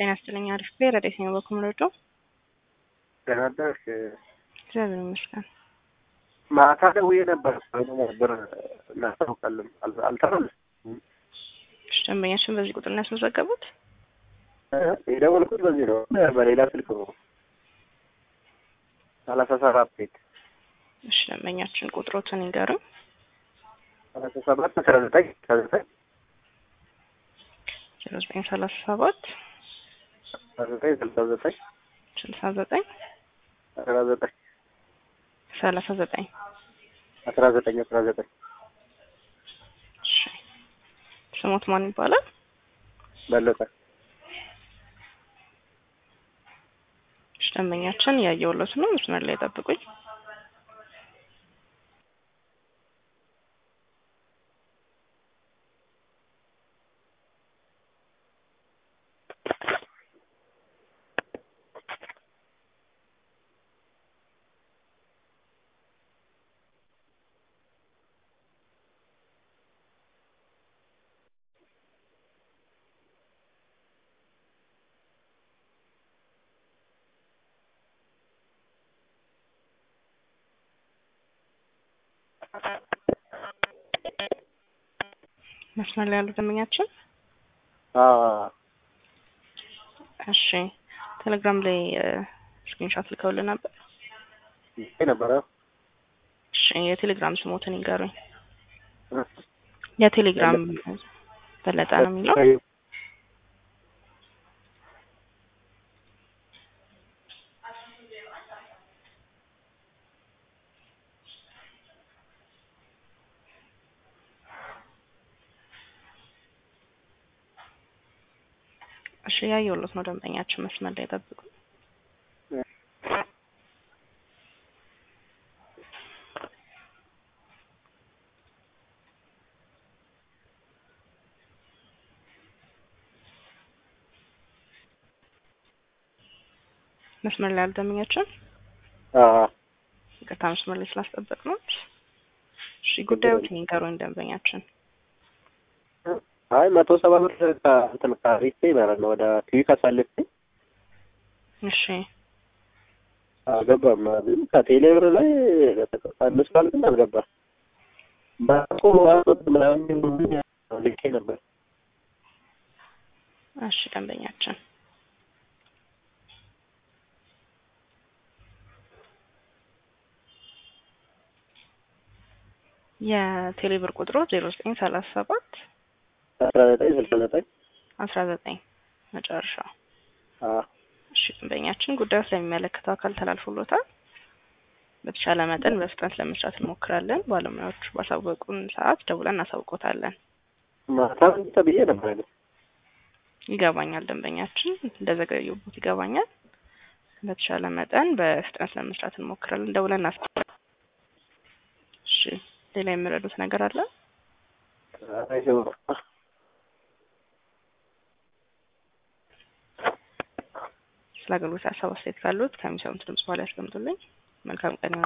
ጤና ይስጥልኝ። አሪፍ ብሔር ረዴት ነው በኩምረዶ ደህና አደርሽ? እግዚአብሔር ይመስገን። ማታ ደውዬ ነበር ብር እናስታውቃለን አልተመለስም። እሺ፣ ደንበኛችን በዚህ ቁጥር ነው ያስመዘገቡት? የደወልኩት በዚህ ነው፣ በሌላ ስልክ ነው። ሰላሳ ሰባት ቤት እሺ፣ ደንበኛችን ቁጥሮትን ይንገሩኝ። ሰላሳ ሰባት አስራ ዘጠኝ አስራ ዘጠኝ ዜሮ ዘጠኝ ሰላሳ ሰባት አስራ ዘጠኝ ስልሳ ዘጠኝ ስልሳ ዘጠኝ አስራ ዘጠኝ ሰላሳ ዘጠኝ አስራ ዘጠኝ አስራ ዘጠኝ እሺ፣ ስሞት ማን ይባላል? በለጠ እሺ፣ ደንበኛችን ያየሁለት ነው። መስመር ላይ ጠብቁኝ። መስመር ላይ ያሉ ደንበኛችን እሺ፣ ቴሌግራም ላይ ስክሪንሾት ልከውልን ነበር። ነበረ እሺ፣ የቴሌግራም ስሞትን ይንገሩኝ። የቴሌግራም በለጠ ነው የሚለው። እሺ ያየሁለት ነው። ደንበኛችን መስመር ላይ ጠብቁ። መስመር ላይ ያሉ ደንበኛችን ይቅርታ፣ መስመር ላይ ስላስጠበቅ ነው። እሺ ጉዳዮችን ይንገሩኝ ደንበኛችን። አይ መቶ ሰባ ብር ከእንትን ከሪፌ ማለት ነው ወደ ቲቪ ካሳልፌ እሺ አልገባም። ግን ከቴሌ ብር ላይ አምስት ባል ግን አልገባም። ባኮ አመት ምናምን ልኬ ነበር። እሺ ደንበኛችን የቴሌ ብር ቁጥሩ ዜሮ ዘጠኝ ሰላሳ ሰባት አስራ ዘጠኝ ስልሳ ዘጠኝ አስራ ዘጠኝ መጨረሻው። እሺ ደንበኛችን ጉዳዩ ስለሚመለከተው አካል ተላልፎሎታል። በተቻለ መጠን በፍጥነት ለመስራት እንሞክራለን። ባለሙያዎቹ ባሳወቁን ሰዓት ደውለን እናሳውቆታለን። ማታ ተብዬ ነበር ግን ይገባኛል። ደንበኛችን እንደዘገዩበት ይገባኛል። በተቻለ መጠን በፍጥነት ለመስራት እንሞክራለን። ደውለን እናሳ እሺ ሌላ የሚረዱት ነገር አለ? ስለ አገልግሎት ሀሳብ አስተያየት ካሉት ከሚሰሙት ድምጽ በኋላ ያስቀምጡልኝ። መልካም ቀን